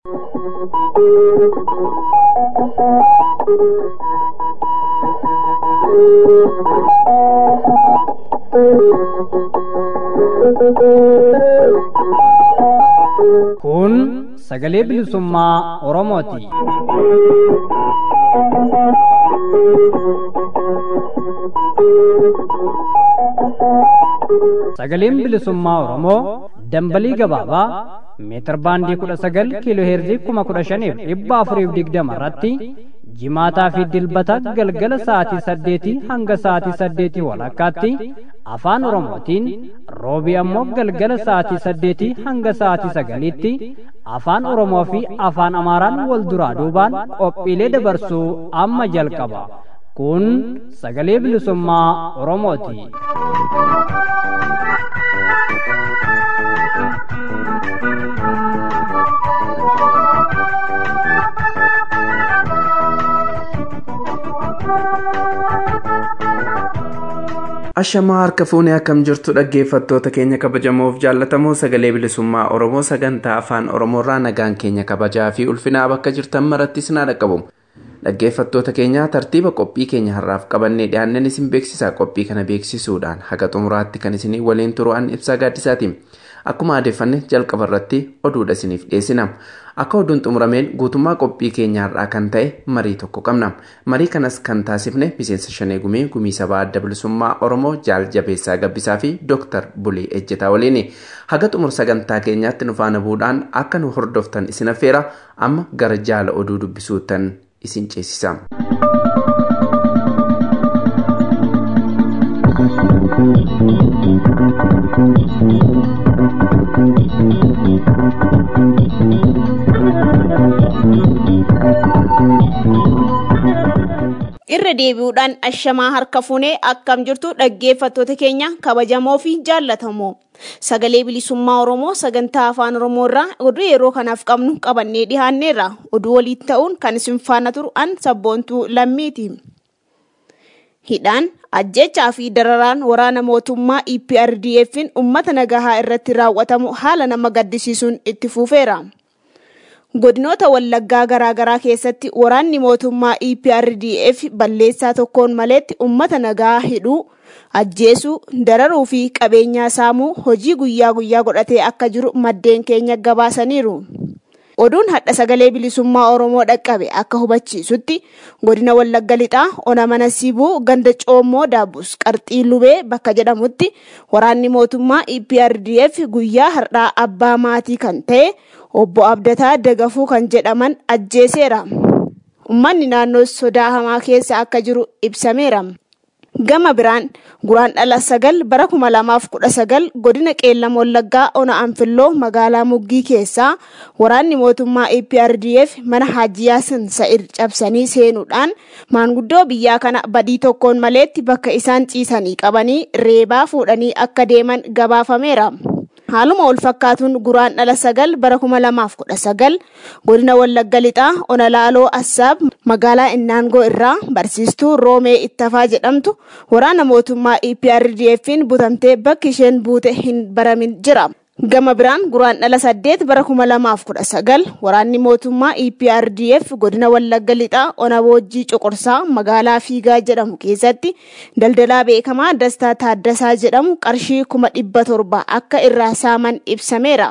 Kun sagalee bilisummaa Oromooti. Sagaleen bilisummaa Oromoo dambalii gabaabaa meetir baandii kudha sagal kiiloo heerzii kuma kudha shaniif dhibba afuriif digdama irratti jimaataa fi dilbata galgala sa'aatii saddeetii hanga sa'aatii saddeetii walakkaatti afaan oromootiin roobii ammoo galgala sa'aatii saddeetii hanga sa'aatii sagaliitti afaan oromoo fi afaan amaaraan wal duraa duubaan qophiilee dabarsuu amma jalqaba kun sagalee bilisummaa oromooti. Ashamaa harka fuunee akkam jirtu dhaggeeffattoota keenya kabajamoof jaallatamoo sagalee bilisummaa Oromoo sagantaa afaan Oromoorraa nagaan keenya kabajaa fi ulfinaa bakka jirtan maratti isin dhaqqabu. Dhaggeeffattoota keenya tartiiba qophii keenya har'aaf qabannee dhiyaanneen isin beeksisaa qophii kana beeksisuudhaan haga xumuraatti kan isinii waliin turu'an ibsaa gaaddisaati. Akkuma adeeffanne jalqaba irratti oduudha isiniif dhiyeessina. Akka oduun xumurameen guutummaa qophii keenya har'aa kan ta'e marii tokko qabna. Marii kanas kan taasifne miseensa shanee gumii gumii sabaa adda bilisummaa Oromoo jaal jabeessaa gabbisaa fi Dooktar Bulii Ejjetaa waliini. Haga xumur sagantaa keenyaatti nu faana bu'uudhaan akka nu hordoftan isin affeera amma gara jaala oduu dubbisuuttan isin ceesisa. irra deebi'uudhaan ashamaa harka fuunee akkam jirtu dhaggeeffattoota keenya kabajamoo fi jaallatamoo sagalee bilisummaa oromoo sagantaa afaan oromoo irraa oduu yeroo kanaaf qabnu qabannee dhihaanneerra oduu waliin ta'uun kan isin faana turu an sabboontuu lammiiti. hidhaan ajjechaa fi dararaan waraana mootummaa eprdf'n ummata nagahaa irratti raawwatamu haala nama gaddisiisuun itti fufeera. godinoota wallaggaa garaagaraa keessatti waraanni mootummaa eprdf balleessaa tokkoon maleetti ummata nagaa hidhuu ajjeesuu dararuu fi qabeenyaa saamuu hojii guyyaa guyyaa godhatee akka jiru maddeen keenya gabaasaniiru. oduun hadha sagalee bilisummaa oromoo dhaqqabe akka hubachiisutti godina wallagga lixaa ona mana sibuu ganda coommoo daabus qarxii lubee bakka jedhamutti waraanni mootummaa eprdf guyyaa har'aa abbaa maatii kan ta'e obbo abdataa dagafuu kan jedhaman ajjeeseera ummanni naannoo sodaa hamaa keessa akka jiru ibsameera. gama biraan guraan dhala sagal bara kuma lamaaf kudha sagal godina qeellam wallaggaa ona anfilloo magaalaa muggii keessaa waraanni mootummaa eprdf mana haaji yaasin sa'ir cabsanii seenuudhaan maanguddoo biyyaa kana badii tokkoon maleetti bakka isaan ciisanii qabanii reebaa fuudhanii akka deeman gabaafameera. haaluma wal fakkaatuun guraan dhala sagal bara kuma lamaaf kudha sagal godina wallagga lixaa ona laaloo assaab magaalaa innaangoo irraa barsiistuu roomee ittafaa jedhamtu waraana mootummaa eprdf'n butamtee bakki isheen buute hin baramin jira. gama biraan guraan dhala saddeet bara kuma lamaaf kudha sagal waraanni mootummaa eprdf godina wallagga lixaa ona boojjii cuqursaa magaalaa fiigaa jedhamu keessatti daldalaa beekamaa dastaa taaddasaa jedhamu qarshii kuma dhibba torba akka irraa saaman ibsameera.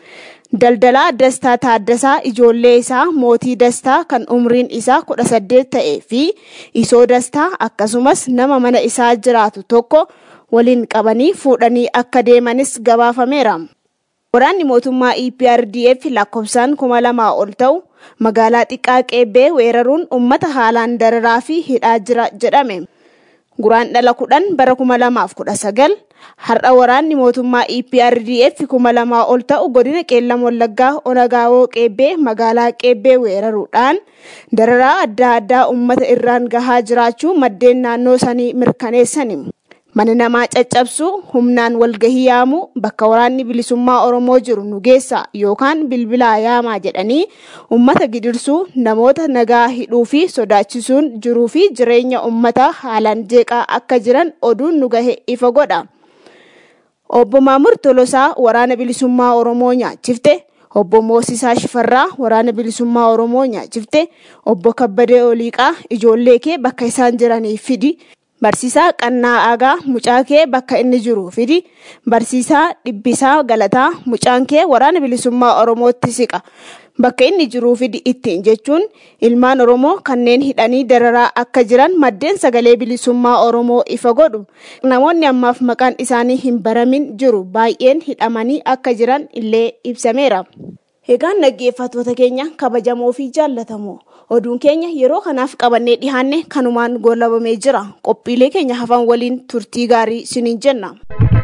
daldalaa dastaa taaddasaa ijoollee isaa mootii dastaa kan umriin isaa kudha saddeet ta'ee fi isoo dastaa akkasumas nama mana isaa jiraatu tokko waliin qabanii fuudhanii akka deemanis gabaafameera. Waraanni mootummaa EPRDF lakkoofsaan kuma lamaa ol ta'u magaalaa xiqqaa qeebbee weeraruun uummata haalaan dararaa fi hidhaa jira jedhame. Guraan dhala kudhan bara kuma lamaaf kudha sagal har'a waraanni mootummaa EPRDF kuma lamaa ol ta'u godina qeellam wallaggaa onagaawoo qeebbee magaalaa qeebbee weeraruudhaan dararaa adda addaa uummata irraan gahaa jiraachuu maddeen naannoo sanii mirkaneessani. mana namaa caccabsuu humnaan walgahii yaamuu bakka waraanni bilisummaa oromoo jiru nu geessa yookaan bilbilaa yaamaa jedhanii ummata gidirsuu namoota nagaa hidhuu fi sodaachisuun jiruu fi jireenya ummataa haalaan jeeqaa akka jiran oduun nu gahe ifa godha. Obbo Maamur Tolosaa waraana bilisummaa Oromoo nyaachifte obbo Moosisaa Shifarraa waraana bilisummaa Oromoo nyaachifte obbo Kabbadee Oliiqaa ijoollee kee bakka isaan jiraniif fidi barsiisaa Qannaa Aagaa mucaa kee bakka inni jiru fidi barsiisaa Dhibbisaa Galataa mucaan kee waraana bilisummaa Oromootti siqa bakka inni jiruu fidi ittiin jechuun ilmaan Oromoo kanneen hidhanii dararaa akka jiran maddeen sagalee bilisummaa Oromoo ifa godhu namoonni ammaaf maqaan isaanii hin baramin jiru baay'een hidhamanii akka jiran illee ibsameera. Egaan dhaggeeffattoota keenya kabajamoo fi jaallatamoo oduun keenya yeroo kanaaf qabannee dhihaanne kanumaan goolabamee jira qophiilee keenya hafan waliin turtii gaarii siniin jenna.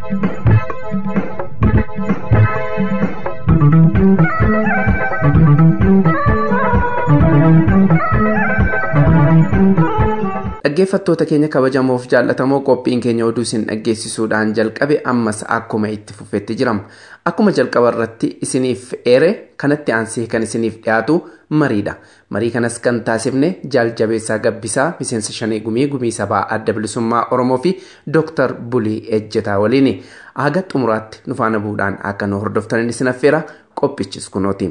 dhaggeeffattoota keenya kabajamoof jaallatamoo qophiin keenya oduu isin dhaggeessisuudhaan jalqabe ammas akkuma itti fufetti jirama akkuma jalqaba irratti isiniif eere kanatti aansee kan isiniif dhiyaatu mariidha marii kanas kan taasifne jaaljabeessaa gabbisaa miseensa shanee gumii gumii sabaa adda bilisummaa oromoo fi dooktar bulii ejjetaa waliin haga xumuraatti nu faana bu'uudhaan akka nu hordoftan isin affeera qophichis kunooti.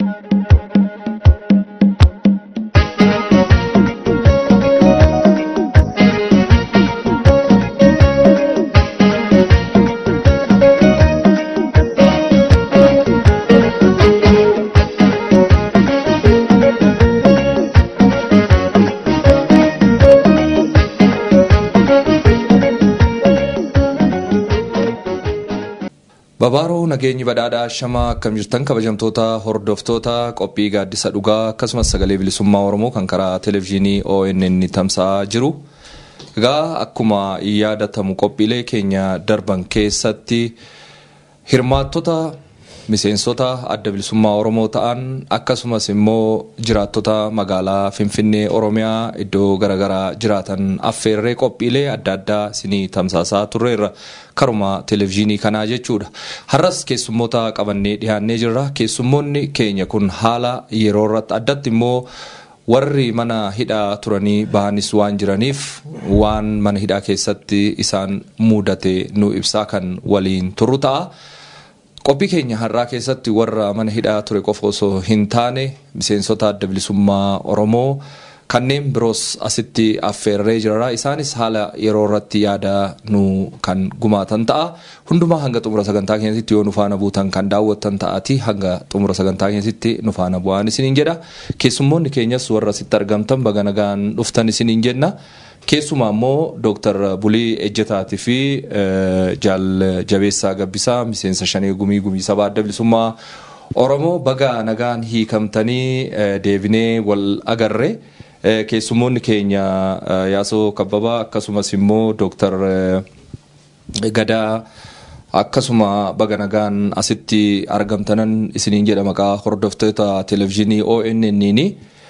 Babaaroo nageenyi badhaadhaa shamaa akkam jirtan kabajamtoota hordoftoota qophii gaaddisa dhugaa akkasumas sagalee bilisummaa oromoo kan karaa televezyiinii ONN tamsa'aa jiru. Egaa akkuma yaadatamu qophiilee keenya darban keessatti hirmaattota miseensota adda bilisummaa oromoo ta'an akkasumas immoo jiraattota magaalaa finfinnee oromiyaa iddoo garaagaraa jiraatan affeerree qophiilee adda addaa isinii tamsaasaa turreerra karuma televezyiinii kanaa jechuudha. Har'as keessummoota qabannee dhiyaannee jirra. Keessummoonni keenya kun haala yeroo irratti addatti immoo warri mana hidhaa turanii bahanis waan jiraniif waan mana hidhaa keessatti isaan mudate nu ibsaa kan waliin turru ta'a. Qophii keenya har'aa keessatti warra mana hidhaa ture qofa osoo hin taane miseensota adda bilisummaa Oromoo kanneen biroos asitti affeerree jirra. Isaanis haala yeroo irratti yaada nu kan gumaatan ta'a. Hundumaa hanga xumura sagantaa keenyatti yoo nu faana buutan kan daawwattan ta'ati hanga xumura sagantaa keenyatti nu faana bu'an isiniin jedha. Keessummoonni keenyas warra asitti argamtan baga nagaan dhuftan isiniin jenna. Keessumaa immoo Dooktar Bulii Ejjetaatii fi Jaal Jabeessaa Gabbisaa miseensa shanee gumii gumii sabaa adda bilisummaa Oromoo baga nagaan hiikamtanii deebinee wal agarre. Keessummoonni keenya Yaasoo Kabbabaa akkasumas immoo Dooktar Gadaa akkasuma baga nagaan asitti argamtanan isiniin jedha maqaa hordoftoota televezyiinii ONN.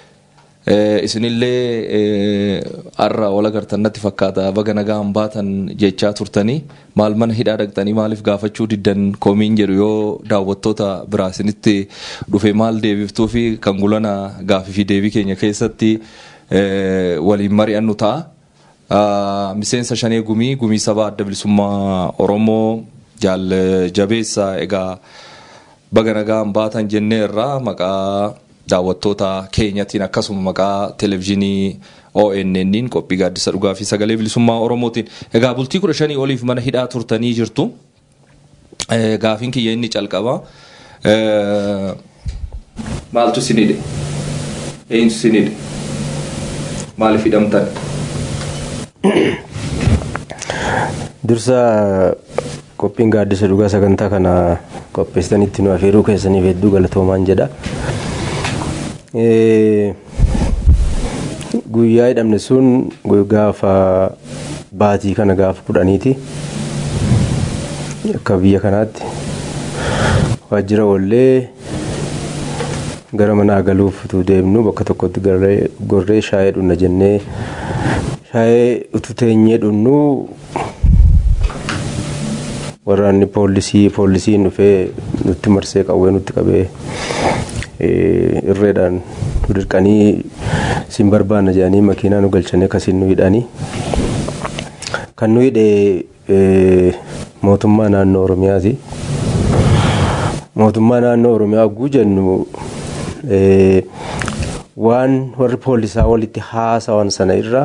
Isinillee har'a wal agartan natti fakkaata baga nagaan baatan jechaa turtanii maal mana hidhaa dhaqxanii maaliif gaafachuu diddan koomiin jedhu yoo daawwattoota biraa isinitti dhufe maal deebiftuu fi kan gulana gaafii fi deebii keenya keessatti waliin mari'annu ta'a. Miseensa shanee gumii gumii sabaa adda bilisummaa Oromoo jaal jabeessa egaa baga nagaan baatan jennee irraa maqaa daawwattoota keenyatiin akkasuma maqaa televezyiinii ONN qophii gaaddisa dhugaa fi sagalee bilisummaa Oromootiin. Egaa bultii kudha shanii oliif mana hidhaa turtanii jirtu. Gaafiin kiyya inni calqaba. Maaltu isin hidhe? Eenyutu isin hidhe? Maaliif hidhamtan? Dursa qophiin gaaddisa dhugaa sagantaa kana qopheessitanitti nu afeeruu keessaniif hedduu galatoomaan jedha. guyyaa hidhamne sun gaafa baatii kana gaafa kudhaniiti akka biyya kanaatti waajjira wallee gara manaa galuuf utuu deemnu bakka tokkotti gorree shaayee dhunna jennee shaayee utuu teenyee dhunnu waraanni poolisii poolisiin dhufee nutti marsee qawwee nutti qabee irreedhaan nu dirqanii siin barbaanna jedhanii makiinaa nu galchanii akkasiin nu hidhanii kan nu hidhe mootummaa naannoo oromiyaati mootummaa naannoo oromiyaa hogguu jennu waan warri poolisaa walitti haasawan sana irraa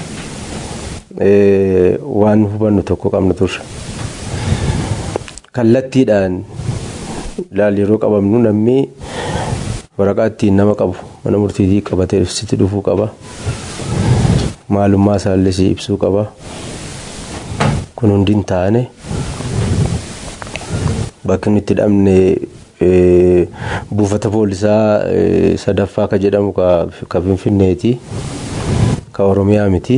waan hubannu tokko qabna turre kallattiidhaan ilaal yeroo qabamnu namni waraqaa ittiin nama qabu mana murtiitii qabatee ibsitti dhufuu qaba maalummaa isaallee si ibsuu qaba kun hundi hin taane bakki inni itti hidhamne buufata poolisaa sadaffaa ka jedhamu ka finfinneeti ka oromiyaa miti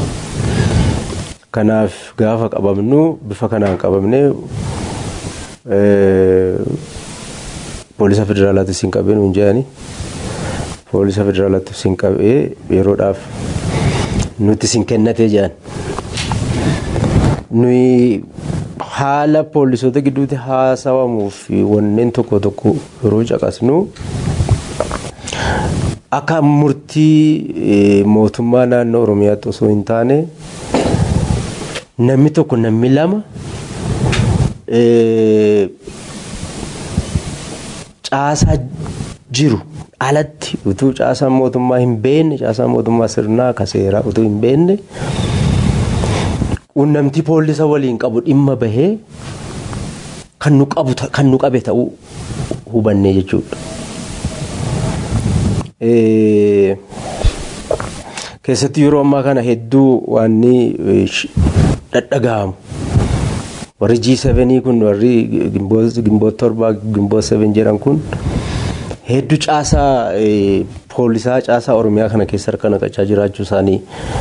kanaaf gaafa qabamnu bifa kanaan qabamne poolisa federaalaatti siin qabee nuun jedhani poolisa federaalaatti siin qabee yeroodhaaf nutti siin kennatee jedhan nuyi haala poolisoota gidduutti haasawamuu fi wanneen tokko tokko yeroo caqasnu akka murtii mootummaa naannoo oromiyaatti osoo hin taane namni tokko namni lama caasaa jiru alatti utuu caasaan mootummaa hin beekne caasaan mootummaa sirnaa ka seeraa utuu hin beekne quunnamtii poolisa waliin qabu dhimma bahee kan nu qabe ta'uu hubannee jechuudha. Keessatti yeroo ammaa kana hedduu waan dhadhaga'amu. Warri G7 kun warri gimboota torbaa gimboota 7 jedhan kun hedduu caasaa poolisaa caasaa Oromiyaa kana keessa harka naqachaa jiraachuu isaanii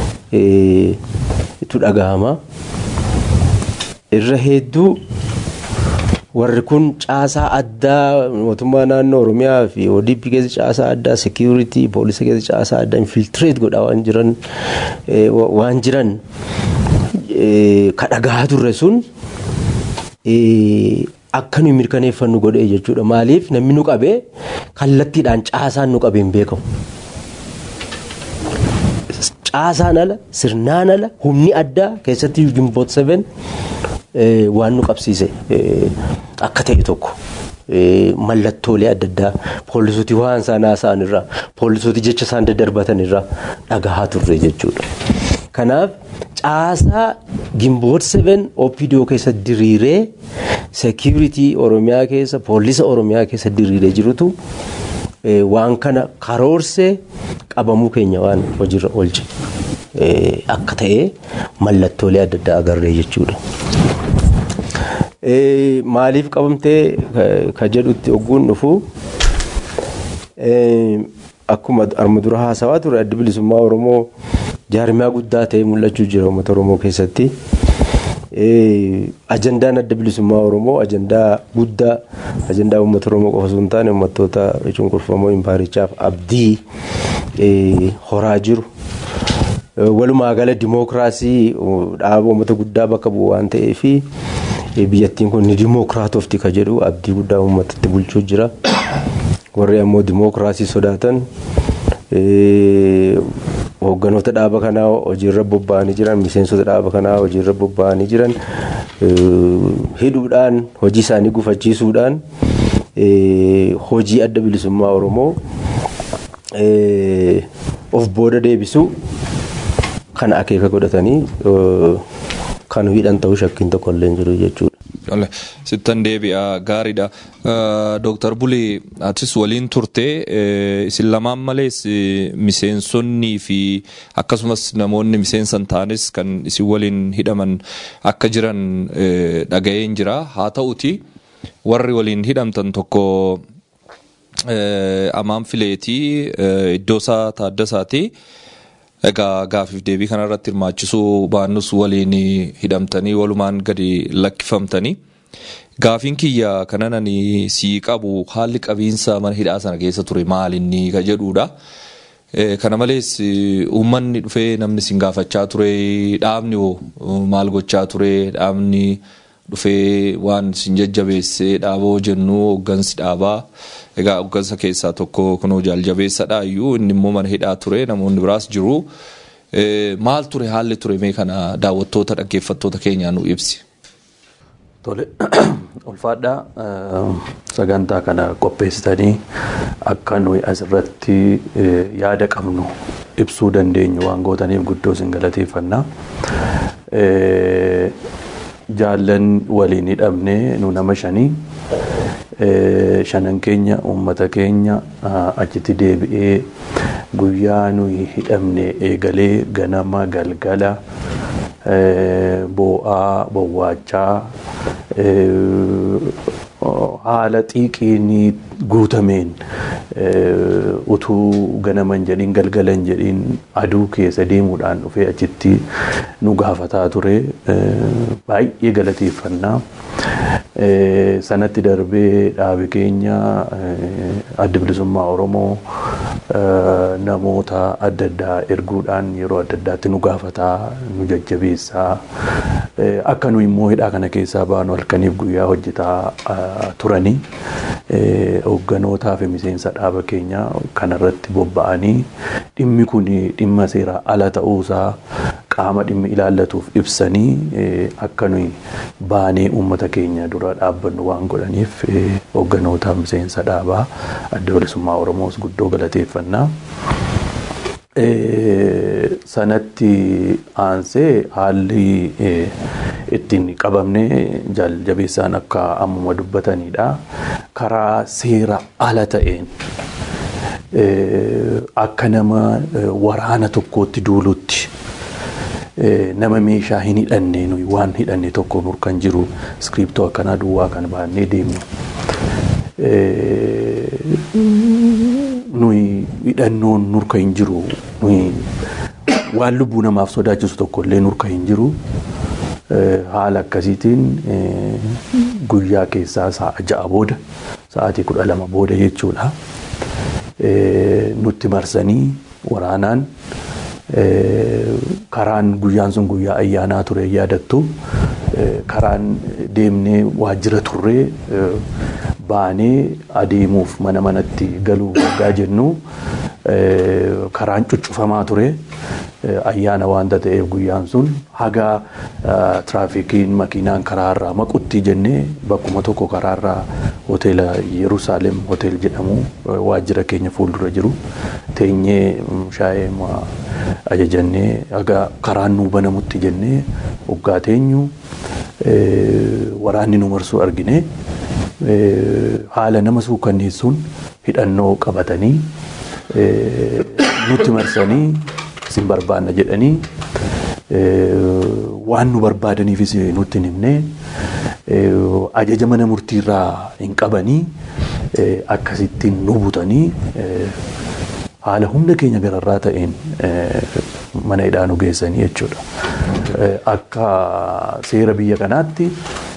itti dhagahama. Irra hedduu warri kun caasaa addaa mootummaa naannoo Oromiyaa fi ODP keessa caasaa addaa seekiyuritii poolisa keessa caasaa addaa infiltireet godhaa waan jiran waan jiran ka dhagahaa turre sun akka nuyi mirkaneeffannu godhee jechuudha. Maaliif namni nu qabee kallattiidhaan caasaan nu qabee hin beekamu. Caasaan ala sirnaan ala humni addaa keessatti gimboot 7 waan nu qabsiise akka ta'e tokko. mallattoolee adda addaa poolisooti waan isaan haasa'an irraa poolisooti jecha isaan daddarbatan irraa dhagahaa turre jechuudha. Kanaaf caasaa gimboot 7 OPDO keessa diriiree seekiyuritii Oromiyaa keessa poolisa Oromiyaa keessa diriiree jirutu waan kana karoorsee qabamuu keenya waan hojiirra oolche akka ta'e mallattoolee adda addaa agarree jechuudha. maaliif qabamtee ka jedhutti ogguun dhufu akkuma arma dura haasawaa ture adda bilisummaa oromoo jaarmiyaa guddaa ta'ee mul'achuu jira uummata oromoo keessatti. ajandaan adda bilisummaa oromoo ajandaa guddaa ajandaa uummata oromoo qofa osoo hin taane uummattoota cunqurfamoo impaarichaaf abdii horaa jiru. walumaa gala dimookiraasii dhaaba uummata guddaa bakka bu'u waan ta'eefi biyyattiin kun ni dimookiraatofti ka jedhu abdii guddaa uummatatti bulchuu jira warri ammoo dimookiraasii sodaatan hoogganoota dhaaba kanaa hojiirra bobba'anii jiran miseensota dhaaba kanaa hojiirra bobba'anii jiran hidhuudhaan hojii isaanii gufachiisuudhaan hojii adda bilisummaa oromoo of booda deebisu kana akeeka godhatanii kan hidhan ta'uu shakkiin tokko illee hin jiru jechuudha. Sittan deebi'a gaariidha. Dooktar Bulii atis waliin turte isin lamaan malees miseensonnii fi akkasumas namoonni miseensa hin taanes kan isin waliin hidhaman akka jiran dhaga'een jira. Haa ta'uti warri waliin hidhamtan tokko amaan fileetii iddoo isaa taaddasaati. Egaa gaafiif deebii kanarratti hirmaachisuu baannus waliin hidhamtanii walumaan gadi lakkifamtanii. Gaafiin kiyya kanan sii qabu haalli qabiinsa mana hidhaa sana keessa ture maalinni ka jedhudha. Kana malees uummanni dhufee namni sin gaafachaa ture dhaabni maal gochaa ture dhaabni dhufee waan sin jajjabeessee dhaaboo jennu hooggansi dhaabaa. Egaa hooggansa keessaa tokko kunoo jaaljabeessadha iyyuu inni immoo mana hidhaa ture namoonni biraas jiru. Maal ture haalli ture mee kana daawwattoota dhaggeeffattoota keenyaa nu ibsi. Tole ulfaadhaa sagantaa kana qopheessitanii akka nuyi asirratti yaada qabnu ibsuu dandeenyu waan gootaniif guddoo isin galateeffannaa. Jaallan waliin hidhamnee nu nama shanii shanan keenya uummata keenya achitti deebi'ee guyyaa nuyi hidhamne eegalee ganama galgala boo'aa bowwaachaa haala xiiqiin guutameen utuu ganaman jedhiin galgalan jedhiin aduu keessa deemuudhaan dhufee achitti nu gaafataa ture baay'ee galateeffannaa. sanatti darbee dhaabi keenya adda bilisummaa Oromoo namoota adda addaa erguudhaan yeroo adda addaatti nu gaafataa nu jajjabeessaa akka nu immoo hidhaa kana keessaa baanu halkaniif guyyaa hojjetaa turanii hoogganotaa fi miseensa dhaaba keenya kanarratti bobba'anii dhimmi kun dhimma seeraa ala ta'uusaa qaama dhimmi ilaallatuuf ibsanii akka nuyi baanee uummata keenya dura dhaabbannu waan godhaniif hoogganoota miseensa dhaabaa adda bilisummaa Oromoos guddoo galateeffannaa. sanatti aansee haalli ittiin qabamne jajjabeessaan akka ammuma dubbatanidha. Karaa seera ala ta'een akka nama waraana tokkootti duulutti nama meeshaa hin hidhanne nuyi waan hidhanne tokko nurkan jiru iskiriptoo akkanaa duwwaa kan baannee deemnu. nuyi hidhannoon nurka hin jiru nuyi waan lubbuu namaaf sodaachisu tokko illee nurka hin jiru haala akkasiitiin guyyaa keessaa sa'a ja'a booda sa'aatii kudha lama booda jechuudha nutti marsanii waraanaan karaan guyyaan sun guyyaa ayyaanaa ture yaadattu karaan deemnee waajjira turree baanee adeemuuf mana manatti galuu waggaa jennu karaan cuccufamaa ture ayyaana waanta ta'eef guyyaan sun haga tiraafikiin makiinaan karaarraa maqutti jennee bakkuma tokko karaarraa hoteela Yerusaalem hotel jedhamu waajjira keenya fuuldura jiru teenyee shaayee ajajannee haga karaan nuu banamutti jennee waggaa teenyu waraanni nu marsuu argine. haala nama suukanneessuun hidhannoo qabatanii nutti marsanii isin barbaanna jedhanii waan nu barbaadaniifis nutti hin himne ajaja mana murtiirraa hin qabanii akkasittiin nu butanii haala humna keenya gararraa ta'een mana hidhaa nu geessanii jechuudha. Akka seera biyya kanaatti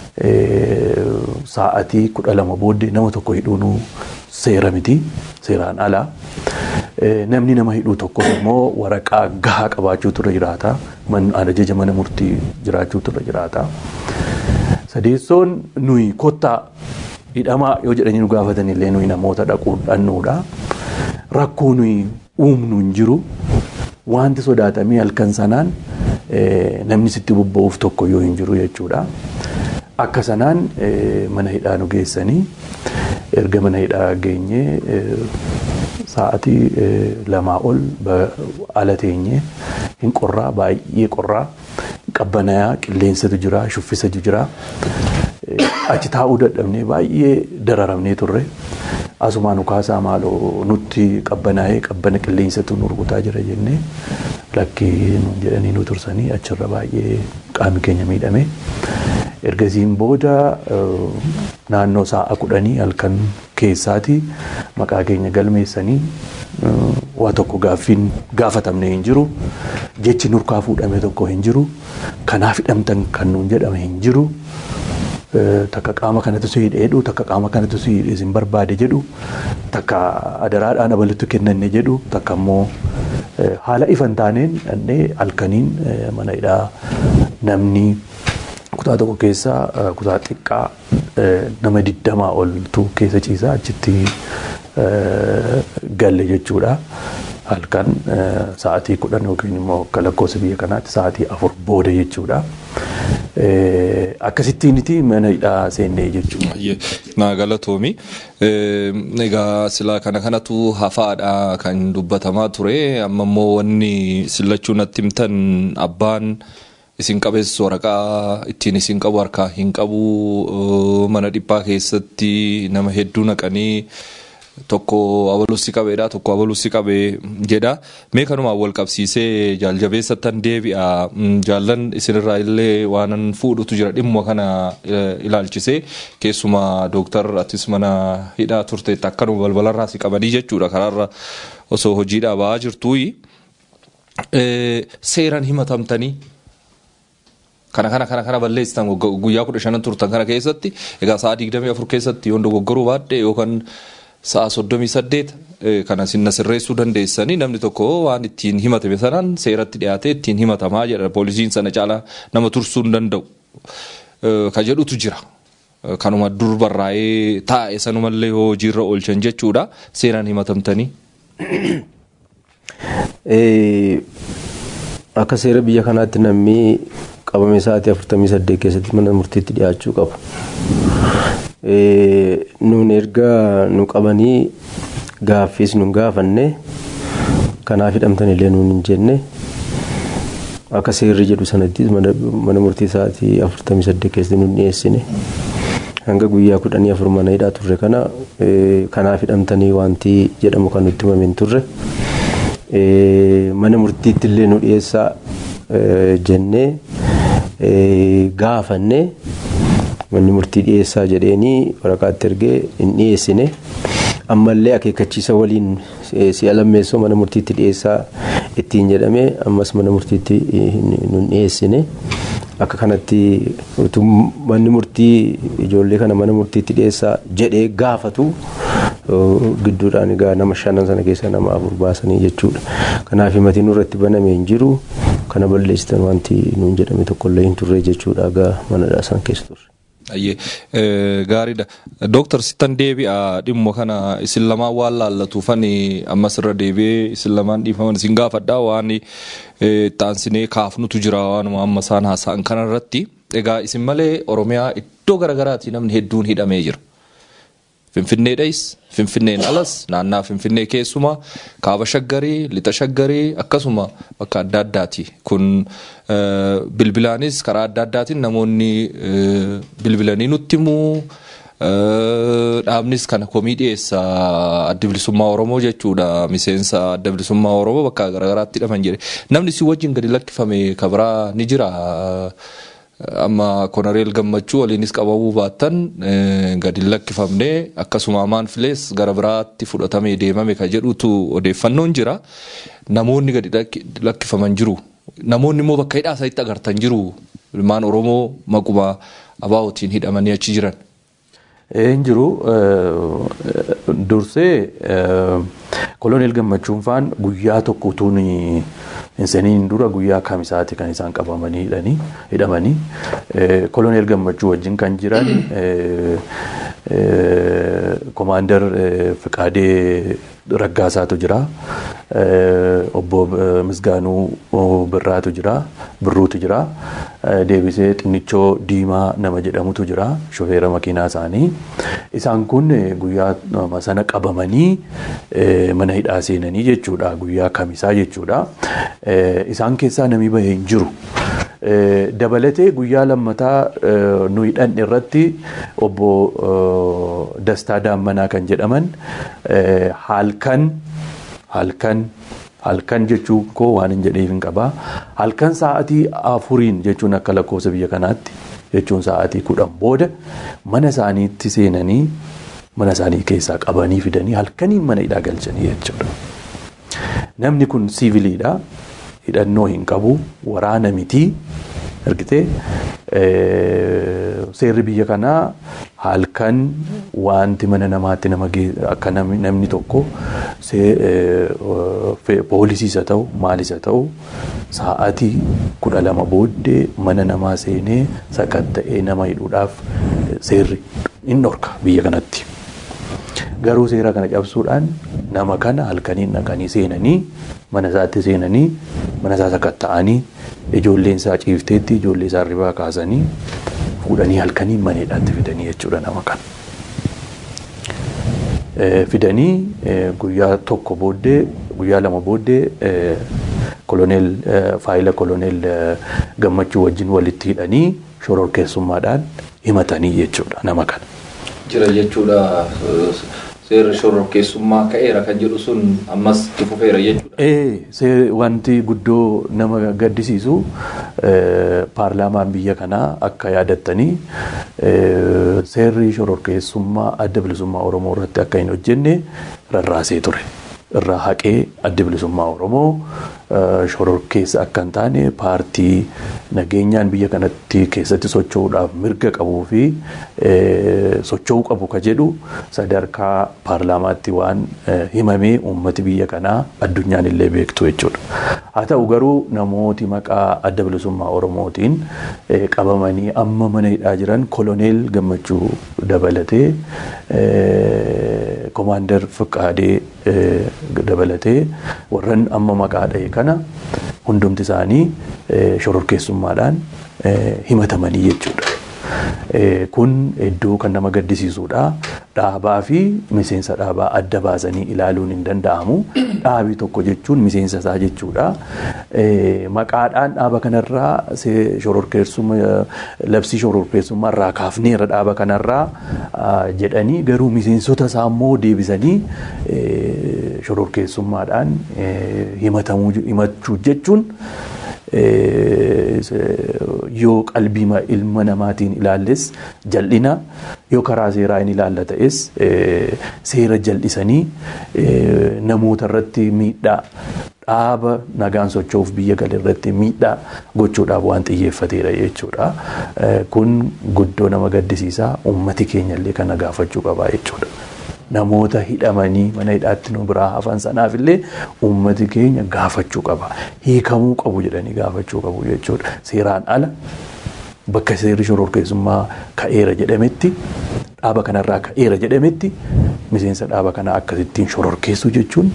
sa'atii kudha lama booddee nama tokko hidhuun seera miti seeraan alaa. Namni nama hidhuu tokko immoo waraqaa gahaa qabaachuutu irra jiraata. Ajaja mana murtii jiraachuutu irra jiraata. Sadeessoon nuyi kottaa hidhamaa yoo jedhanii nu gaafatan illee nuyi namoota dhaquu dhannuudha. Rakkoo nuyi uumnu hin jiru. Wanti sodaatamee halkan sanaan namni sitti bobba'uuf tokko yoo hin jiru jechuudha. Akka sanaan mana hidhaa nu geessanii erga mana hidhaa geenyee sa'aatii lamaa ol ala teenyee hin qorraa baay'ee qorraa qabbanayaa qilleensatu jira shuffisatu jira. Achi taa'uu dadhabnee baay'ee dararamnee turre. Asumaa nu kaasaa maaloo nutti qabbanaa'ee qabbana qilleensatu nu rukutaa jira jennee lakkii jedhanii nu tursanii achirra baay'ee qaamni keenya miidhame. Ergasiin booda naannoo sa'a kudhanii halkan keessaati maqaa keenya galmeessanii waa tokko gaaffiin gaafatamne hin jiru. Jechi nurkaa fuudhame tokko hin jiru. Kanaaf hidhamtan kan nuun jedhame hin jiru. Takka qaama kanatu si hidhe jedhu takka qaama kanatu si hidhe isin barbaade jedhu takka adaraadhaan abalitti kennanne jedhu takka immoo haala ifan taaneen dhannee halkaniin mana hidhaa namni kutaa tokko keessa kutaa xiqqaa nama digdamaa oltu keessa ciisaa achitti galle jechuudha. Halkan sa'aatii kudhan yookiin immoo akka lakkoofsa biyya kanaatti sa'aatii afur booda jechuudha. akkasittiiniti mana hidhaa seennee jechuudha. Naa galatoomi. Egaa silaa kana kanatu hafaadha kan dubbatamaa ture. Amma immoo wanni sillachuu natti himtan abbaan isin qabeessu waraqaa ittiin isin qabu harkaa hin qabu mana dhiphaa keessatti nama hedduu naqanii tokko abaluusi qabeedha tokko abaluusi qabee jedha mee kanumaan wal qabsiisee jaaljabeessattan deebi'a jaallan isinirraa illee waanan fuudhutu jira dhimma kana ilaalchisee keessumaa dooktar atis mana hidhaa turteetti akkanuma balbalarraa si qabanii jechuudha karaarra osoo hojiidhaa ba'aa jirtuuyi seeran himatamtanii kana kana kana kana balleessitan guyyaa kudha shanan turtan kana keessatti egaa sa'a digdamii afur keessatti yoon dogoggoruu baadhe yookaan sa'a soddomii saddeet kana sinna sirreessuu dandeessanii namni tokko waan ittiin himatame sanaan seeratti dhiyaatee ittiin himatamaa jedha poolisiin sana caalaa nama tursuu hin danda'u ka jedhutu jira. Kanuma dur barraa'ee taa'e sanumallee hojiirra oolchan jechuudha seeraan himatamtanii. Akka seera biyya kanaatti namni qabame sa'aatii afurtamii saddeet keessatti mana murtiitti dhiyaachuu qabu. Nuun erga nu qabanii gaaffiis nu gaafanne kanaaf hidhamtan illee nuun hin jenne akka seerri jedhu sanatti mana murtii sa'aatii afurtamii saddeet keessatti nu dhiyeessine hanga guyyaa kudhanii afur mana hidhaa turre kana kanaaf hidhamtanii wanti jedhamu kan nutti himame hin turre mana murtiitti illee nu dhiyeessaa jennee gaafanne manni murtii dhiyeessaa jedheenii waraqaatti ergee hin dhiyeessine ammallee akeekkachiisa waliin si'a lammeessoo mana murtiitti dhiyeessaa ittiin jedhame ammas mana murtiitti nun dhiyeessine akka kanatti manni murtii ijoollee kana mana murtiitti dhiyeessaa jedhee gaafatu gidduudhaan egaa nama shanan sana keessa nama afur baasanii jechuudha. Kanaaf himatiin nurratti banamee hin jiru kana balleessitan wanti nuun jedhame tokkollee hin turre jechuudha egaa manadhaa san keessa turre. Ayyee gaariidha. Dooktar sittan deebi'a dhimma kana isin lamaan waan laallatuufan ammas irra deebi'ee isin lamaan dhiifaman isin gaafadha waan taansinee kaafnutu jira waanuma amma isaan haasa'an kanarratti. Egaa isin malee Oromiyaa iddoo garaagaraatti namni hedduun hidhamee jira. Finfinneedhais, Finfinneen alas, naannaa Finfinnee keessumaa, kaaba shaggarii, lixa shaggarii akkasuma bakka adda addaati. Kun bilbilaanis karaa adda addaatiin namoonni bilbilanii nutti himuu. Dhaabnis kana komii dhiyeessa adda bilisummaa Oromoo jechuudha. Miseensa adda bilisummaa Oromoo bakka garaagaraatti hidhaman jedhe. Namni si wajjin gadi lakkifame kabiraa ni jira. amma konareel gammachuu waliinis qabamuu baattan gadi lakkifamne akkasuma amaan filees gara biraatti fudhatamee deemame ka jedhutu odeeffannoon jira namoonni gadi lakkifaman jiru namoonni immoo bakka hidhaa isaatti agartan jiru ilmaan oromoo maquma abaa'otiin hidhamanii achi jiran. Hin jiru dursee koloneel gammachuun faan guyyaa tokko utuun hin seniin dura guyyaa kamisaati kan isaan qabamanii hidhamanii koloneel gammachuu wajjin kan jiran komaandar Fiqaadee Raggaasaatu jira obbo Misgaanuu Birraatu jira Birruutu jira deebisee xinnichoo diimaa nama jedhamutu jira shofeera makiinaa isaanii isaan kun guyyaa sana qabamanii mana hidhaa seenanii jechuudha guyyaa kamisaa jechuudha isaan keessaa namni bahee hin jiru. dabalatee guyyaa lammataa nu hidhan irratti obbo Dastaa Daammanaa kan jedhaman halkan halkan halkan jechuun koo waan hin jedheef hin qabaa halkan sa'aatii afuriin jechuun akka lakkoofsa biyya kanaatti jechuun sa'aatii kudhan booda mana isaaniitti seenanii mana isaanii keessaa qabanii fidanii halkaniin mana hidhaa galchanii jechuudha. Namni kun siiviliidha. hidhannoo hin qabu waraana mitii argitee seerri biyya kanaa halkan wanti mana namaatti nama akka namni tokko poolisiis haa ta'u maalis haa ta'u sa'aatii kudha lama booddee mana namaa seenee sakatta'ee nama hidhuudhaaf seerri hin dhorka biyya kanatti. Garuu seera kana cabsuudhaan nama kana halkaniin dhaqanii seenanii mana isaatti seenanii mana isaa sakatta'anii ijoolleen isaa ciifteetti ijoollee isaa irraa kaasanii fuudhanii halkanii maneedhaatti fidanii jechuudha nama kana. Fidanii guyyaa tokko booddee guyyaa lama booddee koloneel faayila koloneel gammachuu wajjin walitti hidhanii shororkeessummaadhaan himatanii jechuudha nama kana. Jira jechuudha seera shororkeessummaa ka'eera kan jedhu sun ammas itti fufeera jechuudha. Ee wanti guddoo nama gaddisiisu paarlaamaan biyya kanaa akka yaadattanii seerri shororkeessummaa adda bilisummaa Oromoo irratti akka hin hojjenne rarraasee ture. irraa haqee adda bilisummaa Oromoo shororkeessa akka hin taane paartii nageenyaan biyya kanatti keessatti socho'uudhaaf mirga qabuu fi socho'uu qabu ka jedhu sadarkaa paarlaamaatti waan himamee uummati biyya kanaa addunyaan illee beektu jechuudha. Haa ta'u garuu namooti maqaa adda bilisummaa Oromootiin qabamanii amma mana hidhaa jiran koloneel gammachuu dabalatee komaander Fiqaadee dabalatee warran amma maqaa dha'e kana hundumti isaanii shororkeessummaadhaan himatamanii jechuudha. Kun iddoo kan nama gaddisiisudha. Dhaabaa fi miseensa dhaabaa adda baasanii ilaaluun hin danda'amu. Dhaabii tokko jechuun miseensa isaa jechuudha. Maqaadhaan dhaaba kanarraa labsii shororkeessummaa irraa kaafneera dhaaba kanarraa jedhanii garuu miseensota isaa immoo deebisanii shororkeessummaadhaan himachuu jechuun yoo qalbii ilma namaatiin ilaalles jal'ina yoo karaa seeraa hin ilaalla ta'es seera jal'isanii namoota irratti miidhaa dhaaba nagaan socho'uuf biyya gale irratti miidhaa gochuudhaaf waan xiyyeeffateedha jechuudha. Kun guddoo nama gaddisiisaa uummati keenya illee kana gaafachuu qabaa jechuudha. namoota hidhamanii mana hidhaatti nu biraa hafan sanaaf illee uummati keenya gaafachuu qaba. Hiikamuu qabu jedhanii gaafachuu qabu jechuudha. Seeraan ala bakka seerri shororkeessummaa ka'eera jedhametti dhaaba kanarraa ka'eera jedhametti miseensa dhaaba kanaa akkasittiin shororkeessuu jechuun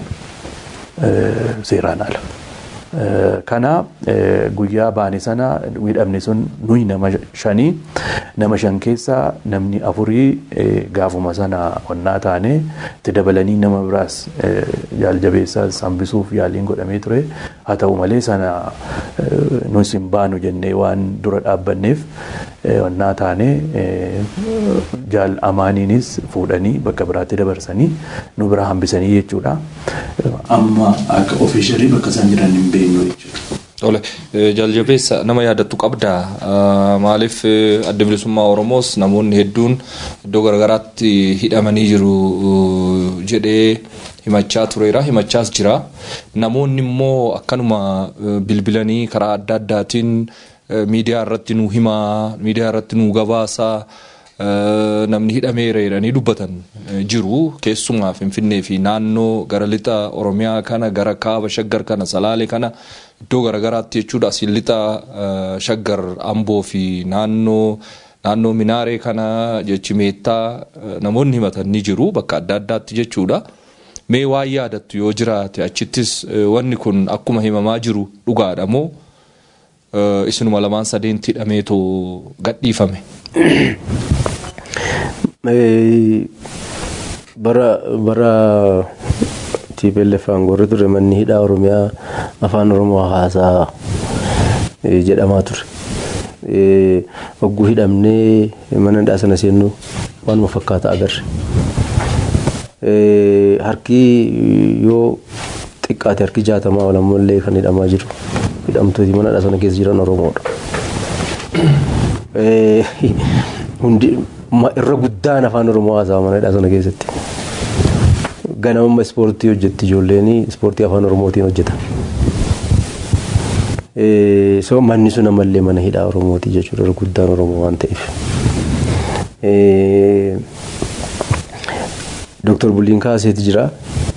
seeraan ala. Kana guyyaa baane sana hidhamne sun nuyi nama shanii nama shan keessaa namni afurii gaafuma sana onnaa taane itti dabalanii nama biraas jaaljabeessaa hambisuuf yaaliin godhamee ture. Haa ta'u malee sana nus hin baanu jennee waan dura dhaabbanneef onnaa taane jaal amaaniinis fuudhanii bakka biraatti dabarsanii nu bira hambisanii jechuudha. Amma akka ofiisharii bakka isaan jiran hin beeknu jechuudha. Tole jaaljabeessa nama yaadattu qabda maaliif adda bilisummaa Oromoos namoonni hedduun iddoo garaagaraatti hidhamanii jiru jedhee himachaa tureera himachaas jira namoonni immoo akkanuma bilbilanii karaa adda addaatiin miidiyaa irratti nu himaa miidiyaa irratti nu gabaasaa namni hidhameera jedhanii dubbatan jiru keessumaa finfinnee fi naannoo gara lixa oromiyaa kana gara kaaba shaggar kana salaalee kana iddoo garaagaraatti jechuudha asiin lixa shaggar amboo fi naannoo naannoo minaaree kana jechi meettaa namoonni himatan ni jiru bakka adda addaatti jechuudha. Mee waan yaadattu yoo jiraate achittis wanni kun akkuma himamaa jiru dhugaadha moo isinuma lamaan sadeenti hidhameetoo gadhiifame. bara bara TPLF aangorri ture manni hidhaa oromiyaa afaan oromoo haasaa jedhamaa ture. Hogguu hidhamnee mana hidhaa sana seennu waanuma fakkaata agarre. Harki yoo xiqqaate harki jaatamaa olammoo kan hidhamaa jiru. Hidhamtooti mana hidhaa sana keessa jiran oromoodha. Hundi irra guddaan afaan oromoo haasaa mana hidhaa sana keessatti. Ganama ispoortii hojjetti ijoolleen ispoortii afaan oromootiin hojjeta. So manni sun ammallee mana hidhaa oromooti jechuudha irra guddaan oromoo waan ta'eef. Dooktar Buliin Kaaseeti jira.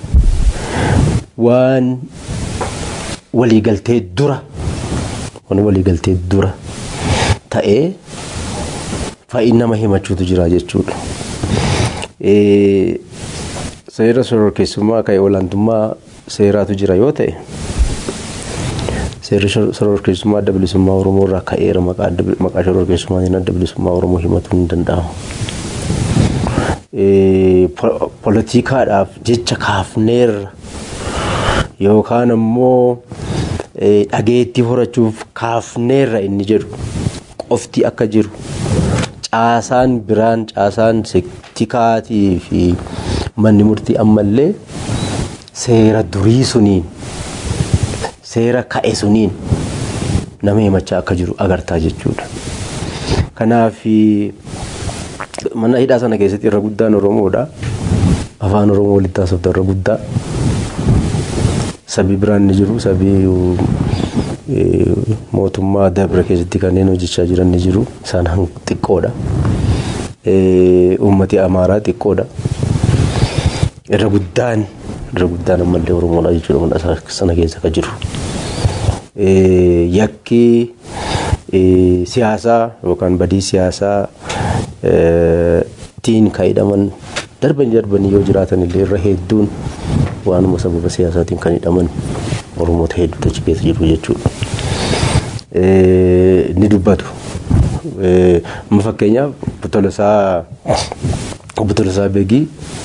Waan waliigaltee dura waan waliigaltee dura ta'ee fa'ii nama himachuutu jira jechuudha. Seera shororkeessummaa ka'e olaantummaa seeraatu jira yoo ta'e seerri shororkeessummaa adda bilisummaa Oromoo irraa ka'eera maqaa shororkeessummaatiin adda bilisummaa Oromoo himatuun ni danda'ama. Poolitikaadhaaf jecha kaafneerra yookaan ammoo dhageettii horachuuf kaafneerra inni jedhu qofti akka jiru caasaan biraan caasaan tikaatii fi manni murtii ammallee seera durii suniin seera ka'e suniin nama himachaa akka jiru agartaa jechuudha. Kanaaf mana hidhaa sana keessatti irra guddaan Oromoodha. Afaan Oromoo walitti haasofta irra guddaa. Sabii biraan ni jiru. Sabii mootummaa Dabra keessatti kanneen hojjechaa jiran ni jiru. Isaan xiqqoodha. Uummati Amaaraa xiqqoodha. Irra guddaan irra guddaan ammallee Oromoodha jechuudha mana sana keessa kan jiru. Yakki siyaasaa yookaan badii siyaasaa tiin kan hidhaman darban darbanii yoo jiraatan illee irra hedduun waanuma sababa siyaasaatiin kan hidhaman Oromoota hedduutu achi keessa jiru jechuudha. Ni dubbatu. Amma fakkeenyaaf Tolosaa obbo Tolosaa Beegii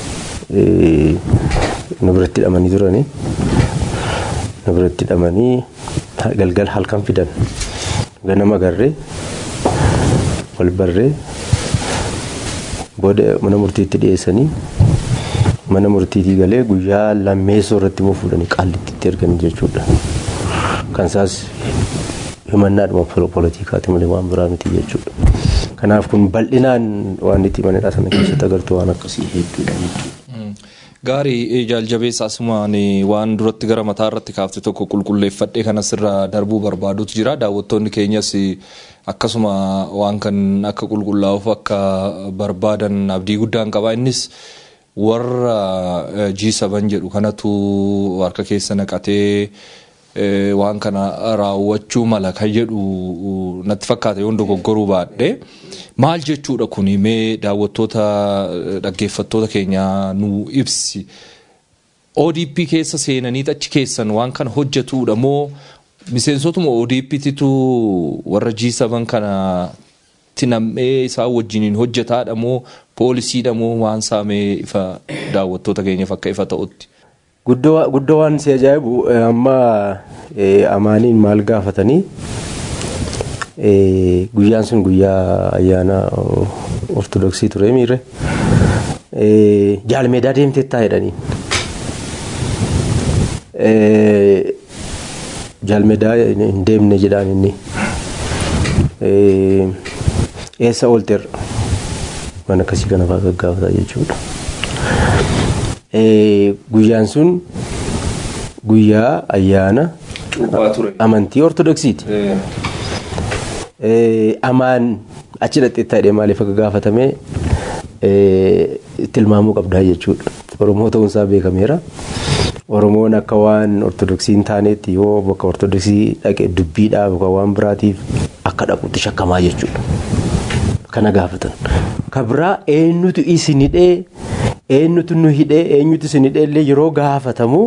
nu biratti hidhamanii turanii nu biratti hidhamanii galgal halkan fidan ganama garree wal barree booda mana murtiitti dhiyeessanii mana murtiitii galee guyyaa lammeessoo irratti immoo fuudhanii qaallittitti ergan jechuudha. Kan isaas himannaadhuma poolitikaati malee waan biraa miti jechuudha. Kanaaf kun bal'inaan waan itti manadhaa sana keessatti agartu waan akkasii hedduudha jechuudha. Gaarii jaaljabeessa asumaan waan duratti gara mataa irratti kaafte tokko qulqulleeffadhee kanas irra darbuu barbaadutu jira. Daawwattoonni keenyas akkasuma waan kan akka qulqullaa'uuf akka barbaadan abdii guddaan qaba. Innis warra G7 jedhu kanatu harka keessa naqatee waan kana raawwachuu mala kan jedhu natti fakkaata yoon dogoggoruu baadhe maal jechuudha kun mee daawwattoota dhaggeeffattoota keenya nu ibsi ODP keessa seenanii achi keessan waan kana hojjetuudha moo miseensotuma ODP'titu warra G7 kana tinamee isaan wajjiniin hojjetaadha moo poolisiidha moo waan saamee ifa daawwattoota keenyaaf akka ifa ta'utti. Guddoo waan si ajaa'ibu amma amaaniin maal gaafatanii guyyaan sun guyyaa ayyaana ortodoksii ture miire jaalmeedaa deemtettaa jedhanii. Jaalmeedaa hin deemne jedhaan inni eessa oolteerra waan akkasii kana fa'aa gaggaafata jechuudha. guyyaan sun guyyaa ayyaana amantii ortodoksiiti. Amaan achi dhaqxeettaa jedhee maaliif akka gaafatame tilmaamuu qabdaa jechuudha. Oromoo ta'uunsaa beekameera. Oromoon akka waan ortodoksii hin taanetti yoo bakka ortodoksii dhaqe dubbiidhaaf yookaan waan biraatiif akka dhaquutti shakkamaa jechuudha. Kana gaafatan. Kabraa eenyutu isin hidhee eenyutu nu hidhee eenyutu isin hidhee illee yeroo gaafatamu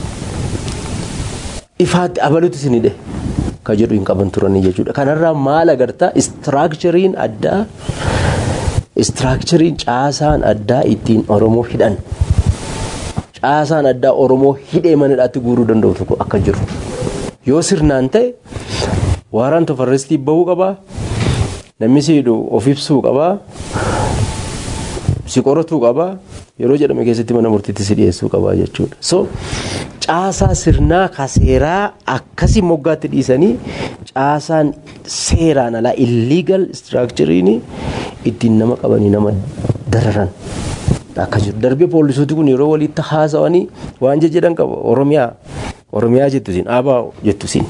ifaatti abalutu isin hidhe kan jedhu hin qaban turanii jechuudha. Kanarraa maal agartaa istiraakchariin addaa istiraakchariin caasaan addaa ittiin Oromoo hidhan caasaan addaa Oromoo hidhee manadhaatti guuruu danda'u tokko akka jiru. Yoo sirnaan ta'e waaraan tofarrestii bahuu qabaa namni si hidhu of ibsuu qabaa si qoratuu qabaa yeroo jedhame keessatti mana murtiitti si dhiyeessuu qabaa jechuudha. So caasaa sirnaa ka seeraa akkasii moggaatti dhiisanii caasaan seeraan alaa illegal structurein ittiin nama qabanii nama dararan akka jiru. Darbee poolisooti kun yeroo walitti haasawanii waan jedhan qaba Oromiyaa Oromiyaa jettusin Abaa jettusin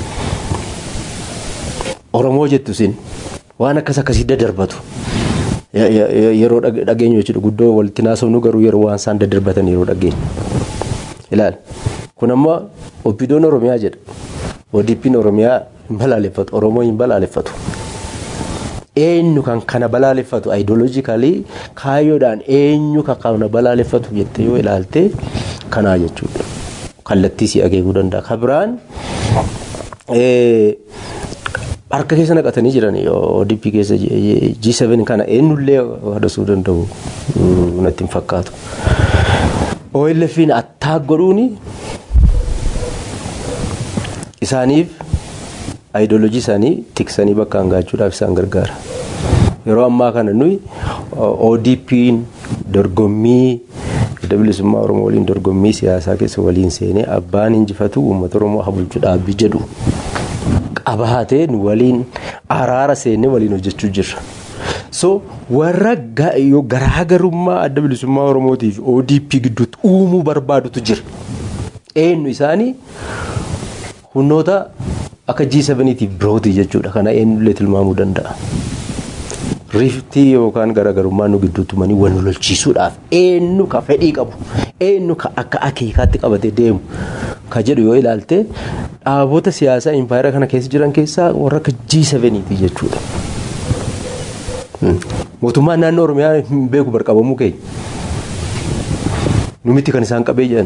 Oromoo jettusin waan akkas akkasii daddarbatu. yeroo dhageenyu jechuudha guddoo walitti naasofnu garuu yeroo waan isaan daddarbatan yeroo dhageenyu. Ilaal kun amma oppidoon Oromiyaa jedha. ODP'n Oromiyaa hin balaaleffatu Oromoo hin balaaleffatu. Eenyu kan kana balaaleffatu ayidooloojikalii kaayyoodhaan eenyu kan kana balaaleffatu jettee yoo ilaalte kanaa jechuudha. Kallattii si akeekuu danda'a. Kan biraan harka keessa naqatanii jiran ODP keessa G7 kana eenyullee hadasuu danda'u natti hin fakkaatu. OLF'n attaak godhuuni isaaniif ayidoolojii isaanii tiksanii bakka hangaachuudhaaf isaan gargaara. Yeroo ammaa kana nuyi ODP'n dorgommii adda bilisummaa Oromoo waliin dorgommii siyaasaa keessa waliin seenee abbaan injifatu uummata Oromoo habulchu dhaabbii jedhu qabaatee nu waliin araara seennee waliin hojjechuu jirra. So warra garaagarummaa adda bilisummaa Oromootii fi ODP gidduutti uumuu barbaadutu jira. Eenyu isaanii humnoota akka G7tiif birooti jechuudha. Kana eenyullee tilmaamuu danda'a. Riftii yookaan garaagarummaa nu gidduutti manii wal lolchiisuudhaaf eenyu ka fedhii qabu eenyu ka akka akeekaatti qabatee deemu ka jedhu yoo ilaalte dhaabota siyaasaa impaayera kana keessa jiran keessaa warra akka G7ti jechuudha. Mootummaan naannoo Oromiyaa hin beeku barqabamuu keenya. Numitti kan isaan qabee jiran.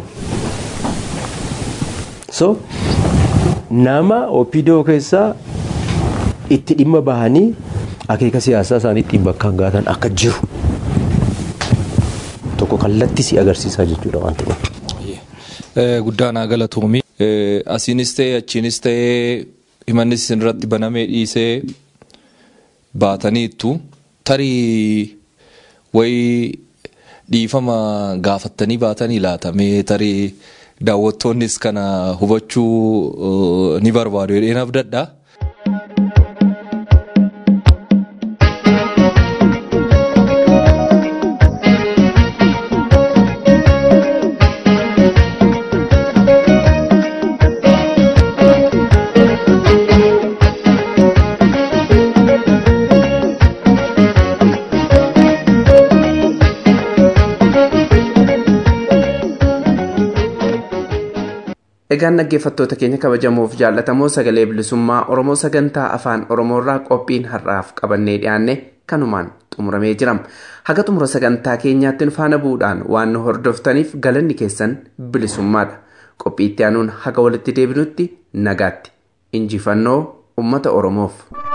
So nama OPDO keessaa itti dhimma bahanii akeeka siyaasaa isaaniitti bakka gaatan akka jiru tokko kallattii si agarsiisaa jechuudha wanti kun. Guddaan haa galatoomii. Asiinis ta'ee achiinis ta'ee himannis irratti banamee dhiisee baataniittu tarii wayii dhiifama gaafattanii baatanii laatamee tarii daawwattoonnis kana hubachuu ni barbaadu jedheen abdadha. Egaan dhaggeeffattoota keenya kabajamoof jaallatamoo sagalee bilisummaa Oromoo sagantaa afaan Oromoorraa qophiin har'aaf qabannee dhiyaanne kanumaan xumuramee jira. Haga xumura sagantaa keenyaatti faana bu'uudhaan waan nu hordoftaniif galanni keessan bilisummaadha. Qophii itti aanuun haga walitti deebinutti nagaatti. Injifannoo uummata Oromoof.